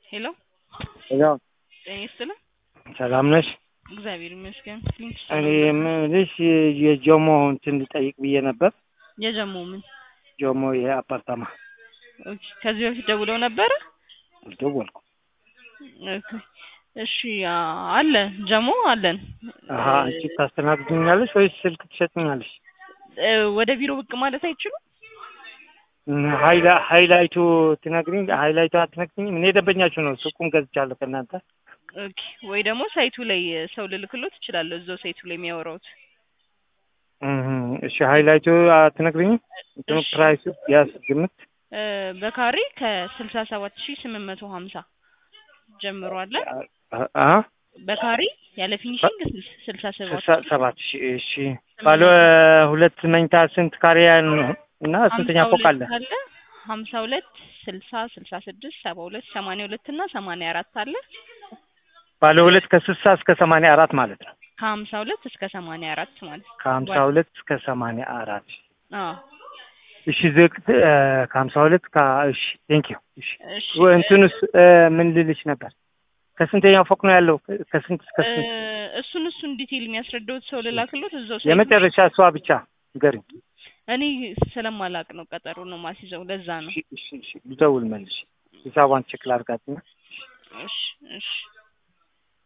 ሄሎ ሄሎ ጤና ይስጥልን። ሰላም ነሽ? እግዚአብሔር ይመስገን። ሊንክ እኔ የምልሽ የጆሞ እንትን ልጠይቅ ብዬ ነበር። የጀሞ ምን ጆሞ ይሄ አፓርታማ ኦኬ። ከዚህ በፊት ደውለው ነበረ? አልደወልኩም። ኦኬ። እሺ አ- አለ ጀሞ አለን። አሀ አንቺ ታስተናግዱኛለሽ ወይስ ስልክ ትሰጥኛለሽ? እ፣ ወደ ቢሮ ብቅ ማለት አይችሉም? እም፣ ሀይላ ሀይላይቱ ትነግሪኝ ሀይላይቱ አትነግሪኝም? እኔ ደንበኛችሁ ነው። ሱቁም ገዝቻለሁ ከእናንተ። ኦኬ። ወይ ደግሞ ሳይቱ ላይ ሰው ልልክሎት እችላለሁ። እዛው ሳይቱ ላይ የሚያወራውት እም፣ እሺ ሀይላይቱ አትነግሪኝም? እንትኑ እሺ። ፕራይሱ ያስ ግምት እ፣ በካሬ ከስልሳ ሰባት ሺህ ስምንት መቶ ሀምሳ ጀምሮ አለ። አ- አ በካሬ ያለ ፊኒሽንግ ስልሳ ሰባት ስልሳ ሰባት ሺህ እሺ። ባለ ሁለት መኝታ ስንት ካሬ ነው እና ስንተኛ ፎቅ አለ? አለ ሀምሳ ሁለት ስልሳ ስልሳ ስድስት ሰባ ሁለት ሰማንያ ሁለት እና ሰማንያ አራት አለ። ባለ ሁለት ከስልሳ እስከ ሰማንያ አራት ማለት ነው። ከሀምሳ ሁለት እስከ ሰማንያ አራት ማለት ነው። ከሀምሳ ሁለት እስከ ሰማንያ አራት አዎ እሺ ዝቅ እ፣ ከሀምሳ ሁለት ከ እሺ ቴንክ ዩ እሺ እሺ ወ- እንትኑስ እ፣ ምን ልልሽ ነበር ከስንተኛው ፎቅ ነው ያለው ከስንት እስከ እ፣ ስንት እሱን እሱን ዲቴይል የሚያስረዳውት ሰው ልላክሎት እዛው ሳይቱ የመጨረሻ እሷ ብቻ ንገሪኝ እኔ ስለማላቅ ነው ቀጠሮ ነው ማስይዘው ለዛ ነው። እሺ እሺ እሺ ልደውል መልሽ ሂሳቧን ቼክ ላድርጋትና እሺ እሺ